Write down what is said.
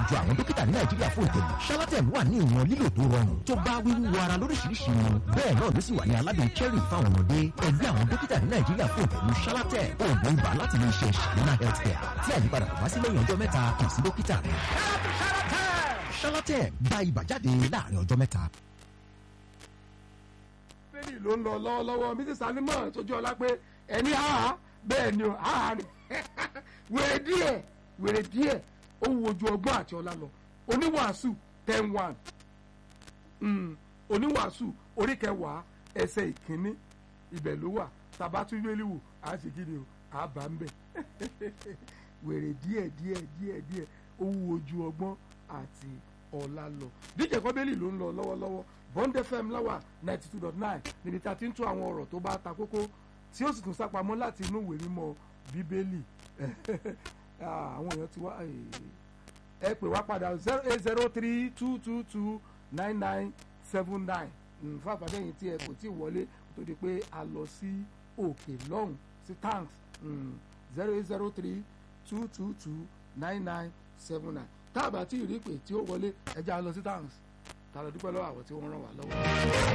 àjọ àwọn dókítà ní nàìjíríà fún ìtẹ̀lé shalatem wà ní ìwọ̀n lílò tó rọrùn tó bá wíwú ara lóríṣiríṣi mu bẹ́ẹ̀ náà ló sì wà ní aládùn cherry fáwọn ọmọdé ẹgbẹ́ àwọn dókítà ní nàìjíríà fún ìtẹ̀lé shalatem oògùn ibà láti ilé iṣẹ́ shalina healthcare tí àyípadà kò bá sí lẹ́yìn ọjọ́ mẹ́ta kàn sí dókítà rẹ̀ shalatem gba ibà jáde láàrin ọjọ́ mẹ́ta. bẹ́ẹ̀ni ló ń lọ lọ́wọ́lọ́wọ́ mrs alimọ̀ tójú ọlá pé ẹni àhà bẹ́ẹ̀ ni àhà ni wèrè díẹ̀ wèrè díẹ̀ ó wo ojú ọgbọ́n àti ọlá lọ oníwàásù ten one oníwàásù orí kẹwàá ẹsẹ̀ ìkíní ibẹ̀ ló wà tabatúwélì wò á sì kí ni o á bá ń bẹ̀ wèrè díẹ̀ díẹ̀ díẹ̀ díẹ̀ ó wo ojú ọgbọ́n àti ọlá lọ díje kọ́bẹ́lì ló ń lọ lọ́wọ́lọ́wọ́ bond fm láwà ninety two dot nine níbi tí a ti ń tún àwọn ọ̀rọ̀ tó bá ta kókó tí ó sì tún sápamọ́ láti inú ìwé mímọ́ bíbélì àwọn èèyàn ti wá ẹ pè wá padà zero eight zero three two two two nine nine seven nine fún àpàdéyìn tí ẹ kò tí ì wọlé tó di pé a lọ sí òkè lọ́hùn sí tanks zero eight zero three two two two nine nine seven nine tá a bá tí ì rí pé tí ó wọlé ẹ já lọ sí tanks tá a lọ dúpẹ́ lọ́wọ́ àwọn tí wọ́n ràn wá lọ́wọ́.